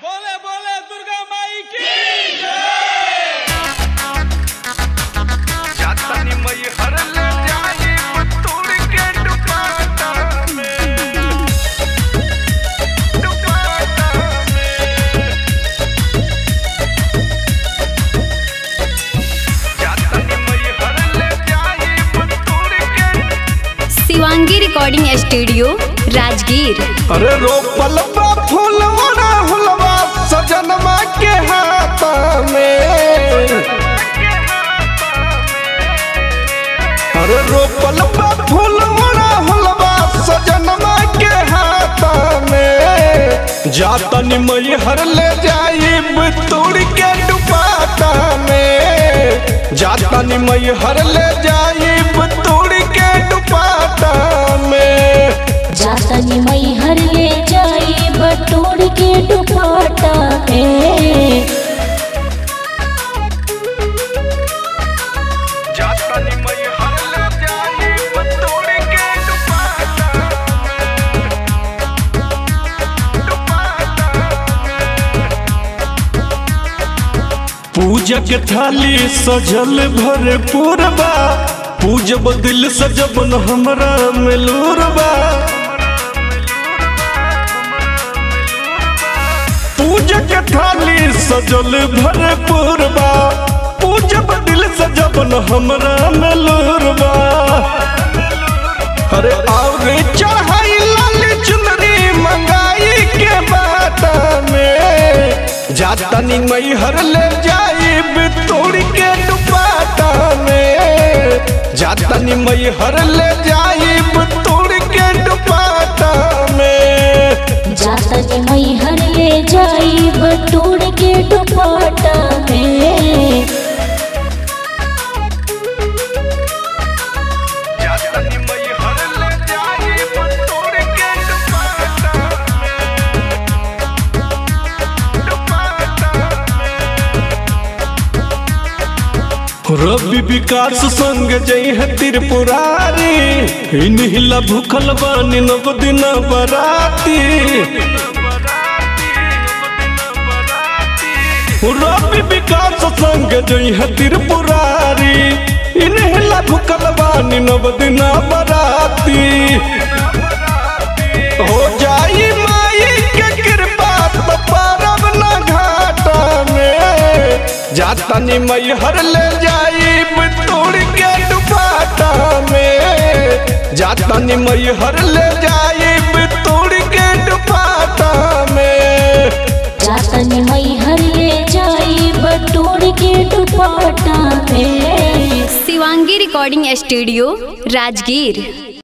बोले बोले दुर्गा माई की जातानी मई हर ले जाई पुतुड़ के दुपाटा में दुपाटा में जातानी मई हर ले जाई पुतुड़ के शिवांगी रिकॉर्डिंग स्टूडियो राजगीर अरे रोपल बा फूलवा हुलवा सजनमा के हाथ में अरे रोपल बा फूलवा हुलवा सजनमा के हाथ में जातन मई हर ले जाई तोड़ के दुपाटा में जातन मई हर ले जाई तोड़ के दुपाटा में जातनी मई हर ले जाई बटोर के दुपाटा में जातानी मई हर ले जाई बतोड़ के दुपाटा पूजा के थाली सजल भरपूर बा पूजब दिल सजबन हमरा मिलूर बा पूजा के थाली सजल भरपूर बा पूजब दिल सजबन हमरा मिलूर बा अरे और चढ़ाई लाल चुनरी मंगाई के बाटा में जातनी मई हर ले जाई तोड़ के दुपाटा में जातनी मई हर ले जाई तोड़ के दुपाटा में जातनी मई हर ले जाई बटोर के दुपाटा में जातनी मई हर ले जाई तोड़ के दुपाटा में दुपाटा रवि विकास संग जई है त्रिपुरारी इनहिला भूखल बानी नव दिन बराती रवि विकास संग जई है त्रिपुरारी इनहिला भूखल बानी नव दिन बराती हो जाई माई के कृपा तो पारब न घाटा में जातनी मई हर ले जाई तोड़ के दुपाटा में जातनी मई हर ले जाई तोड़ के दुपाटा में जातनी मई हर ले जाई बटोर के दुपाटा में शिवांगी रिकॉर्डिंग स्टूडियो राजगीर